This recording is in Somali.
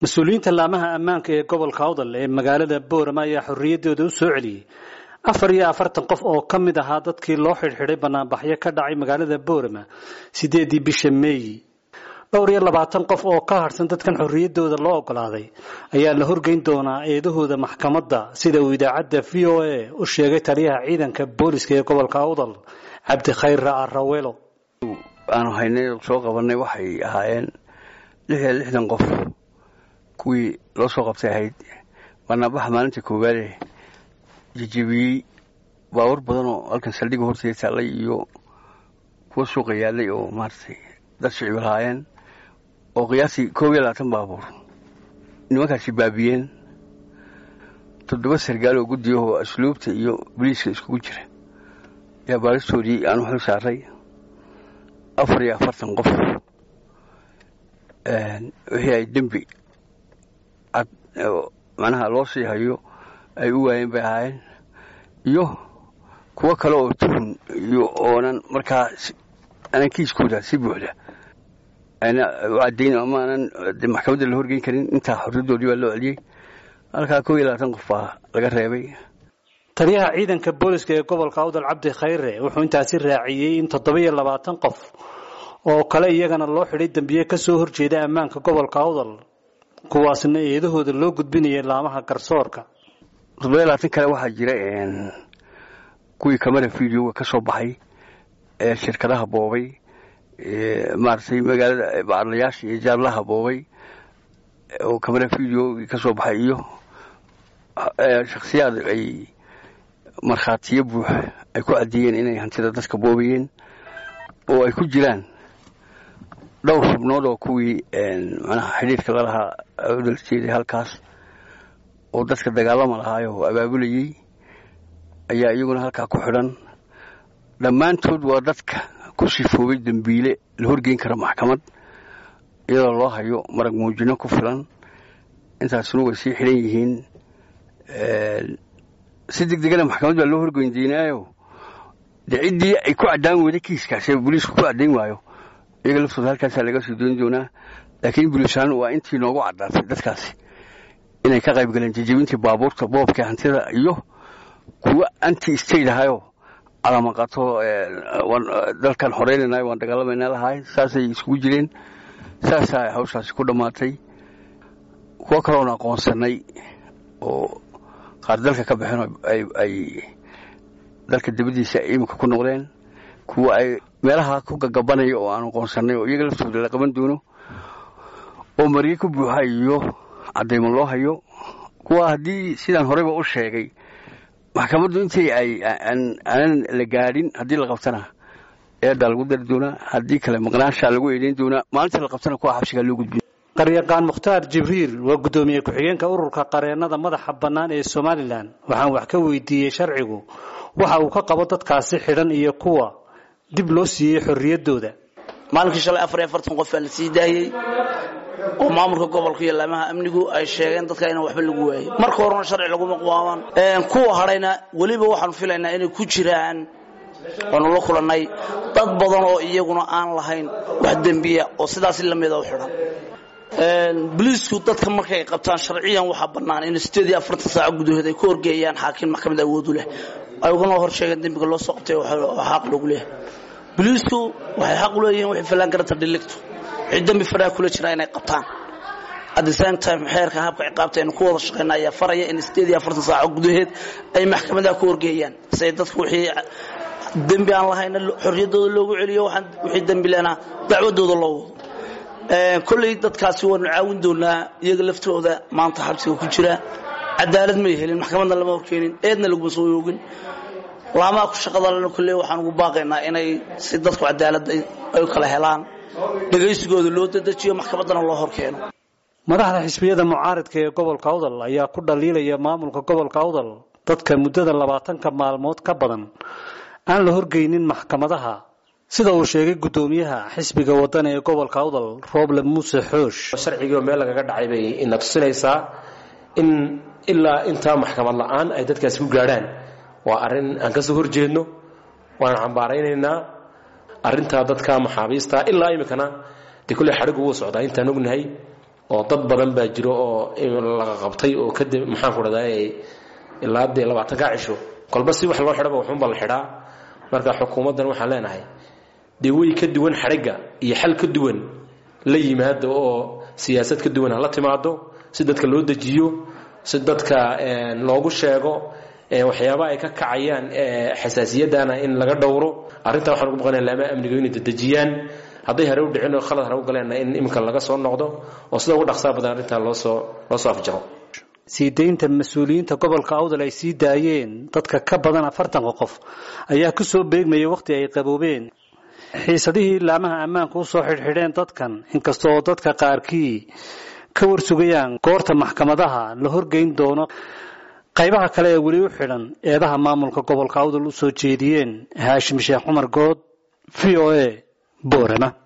mas-uuliyiinta laamaha ammaanka ee gobolka awdal ee magaalada boorama ayaa xorriyaddooda u soo celiyey afar iyo afartan qof oo ka mid ahaa dadkii loo xidhxidhay banaanbaxyo ka dhacay magaalada boorama sideedii bisha meeyi dhowr iyo labaatan qof oo ka harsan dadkan xorriyaddooda loo ogolaaday ayaa la horgeyn doonaa eedahooda maxkamadda sida uu idaacadda v o a u sheegay taliyaha ciidanka booliska ee gobolka awdal cabdikhayr ra'arawelo aanu haynay soo qabanay waxay ahaayeen lix iyo lixdan qof kuwii loo soo qabtay ahayd banaanbaxa maalinta koowaade jejebiyey baawar badan oo halkan saldhigga horteeda taallay iyo kuwa suuqa yaallay oo maaragtay dad shicib lahaayeen oo qiyaastii koob iyo labaatan baabuur nimankaasi baabiyeen toddoba sargaal oo guddiyahoo asluubta iyo boliiska iskugu jira ayaa baaristoodii aanu xil saaray afar iyo afartan qof wixii ay dembi cad macnaha loo sii hayo ay u waayeen bay ahaayeen iyo kuwo kale oo tuhun iyo oonan markaa aanan kiiskooda si buuxda ana u caddayn ama aanan maxkamadda la horgeyn karin intaa xorriyadoodii baa loo celiyey halkaa kow iyo labaatan qof baa laga reebay taliyaha ciidanka booliska ee gobolka awdal cabdi khayre wuxuu intaasi raaciyey in toddoba iyo labaatan qof oo kale iyagana loo xidhay dembiye ka soo horjeeda ammaanka gobolka awdal kuwaasna eedahooda loo gudbinayay laamaha garsoorka toddoba labaatan kale waxaa jira kuwii kamara videoga ka soo baxay ee shirkadaha boobay maaragtay magaalada bacadlayaasha iyo jaarlaha boobay oo kamara videogi ka soo baxay iyo shakhsiyaad ay markhaatiyo buuxa ay ku caddeeyeen inay hantida dadka boobayeen oo ay ku jiraan dhowr xubnood oo kuwii manaha xidhiirka lalahaa udal jeeday halkaas oo dadka dagaalama lahaayoo abaabulayey ayaa iyaguna halkaa ku xidhan dhammaantood waa dadka ku sifoobay dembiile la horgeyn kara maxkamad iyadoo loo hayo marag muujino ku filan intaasuna way sii xidhan yihiin si deg degana maxkamad baa loo horgeyn doonaayo de ciddii ay ku caddaan weyda kiiskaas ee booliisku ku caddayn waayo iyaga laftooda halkaasaa laga soo dooni doonaa laakiin buliishaan waa intii noogu caddaatay dadkaasi inay ka qayb galeen jejebintii baabuurta boobka hantida iyo kuwa anti state ahayoo calamaqato dalkan xoreynaynayo waan dagaalamayna lahaay saasay iskugu jireen saasaa hawshaasi ku dhammaatay kuwo kaloon aqoonsanay oo qaar dalka ka baxeen ay dalka dibaddiisa iminka ku noqdeen kuwa ay meelaha ku gagabanaya oo aan aqoonsanay oo iyaga laftooda la qaban doono oo marye ku buuxa iyo caddaymo loo hayo kuwa haddii sidaan horeyba u sheegay maxkamaddu intii ay aanan la gaadhin haddii la qabtana eedaa lagu dari doonaa haddii kale maqnaanshaa lagu eedeyn doonaa maalinta la qabtana kuwa xabsigaa loo gudbiyo qaryaqaan mukhtaar jibriil waa guddoomiye ku-xigeenka ururka qareennada madaxa bannaan ee somalilan waxaan wax ka weydiiyey sharcigu waxa uu ka qabo dadkaasi xidhan iyo kuwa dib loo siiyey xorriyaddooda maalinkii shalay afar iyo afartan qof baa la sii daayey oo maamulka gobolka iyo laamaha amnigu ay sheegeen dadka inaan waxba lagu waayey marka horena sharci laguma qaaban kuwa hadhayna weliba waxaanu filaynaa inay ku jiraan waanu la kulannay dad badan oo iyaguna aan lahayn wax dembiya oo sidaasi lamida u xidhan boliisku dadka markay qabtaan sharciyan waxaa bannaan in sideed iyo afartan saaco gudahood ay ku horgeeyaan xaakim maxkamad awoodu leh ay ugana hor sheegeen dembiga loo soo qabtay oo xaq loogu leeyahay boliisku waxay xaq u leeyihiin waxay fallaan garanta dhiligto wixii dembi faraha kula jira inay qabtaan at the same time xeerka habka ciqaabta aynu ku wada shaqayna ayaa faraya in sideed iyo afartan saaco gudaheed ay maxkamadaha ku horgeeyaan say dadku wixii dembi aan lahayna xorriyaddooda loogu celiyo wixii dembi lena dacwadooda loo wado kolley dadkaasi waanu caawin doonaa iyaga laftooda maanta xabsiga ku jira cadaalad may helin maxkamadna lama horkeenin eedna laguma soo oogin laamaha ku shaqadalena kolley waxaan ugu baaqaynaa inay si dadku cadaaladda ay u kala helaan dhegaysigooda loo dedejiyo maxkamaddana loo horkeeno madaxda xisbiyada mucaaridka ee gobolka awdal ayaa ku dhaliilaya maamulka gobolka awdal dadka muddada labaatanka maalmood ka badan aan la horgeynin maxkamadaha sida uu sheegay guddoomiyaha xisbiga waddan ee gobolka awdal rooble muuse xoosh sharcigii meel lagaga dhacay bay ina tusinaysaa in ilaa intaa maxkamad la-aan ay dadkaasi ku gaadhaan waa arrin aan ka soo horjeedno waan cambaaraynaynaa arrintaa dadka maxaabiista ilaa iminkana dee kolley xadhigu wuu socdaa intaan ognahay oo dad badan baa jiro oo laga qabtay oo kadib maxaan ku dhahday ilaa dee labaatanka cisho kolba si wax loo xidhaba waxunba la xidhaa marka xukuumaddan waxaan leenahay dee way ka duwan xadhigga iyo xal ka duwan la yimaado oo siyaasad ka duwan hala timaado si dadka loo dejiyo si dadka loogu sheego waxyaaba ay ka kacayaan xasaasiyadana in laga dhowro arrintaa waxaan ugu baqanaya laamaha amniga inay dedejiyaan hadday hare u dhicin oo khalad hare u galeenna in iminka laga soo noqdo oo sida ugu dhaqsaa badan arrintaa loosoo loo soo afjaro sii daynta mas-uuliyiinta gobolka awdal ay sii daayeen dadka ka badan afartanka qof ayaa ku soo beegmayay wakhti ay qaboobeen xiisadihii laamaha ammaanka u soo xidhxidheen dadkan inkasta oo dadka qaarkii ka warsugayaan goorta maxkamadaha la horgeyn doono qaybaha kale ee weli u xidhan eedaha maamulka gobolka awdal u soo jeediyeen haashim sheekh cumar good v o a boorama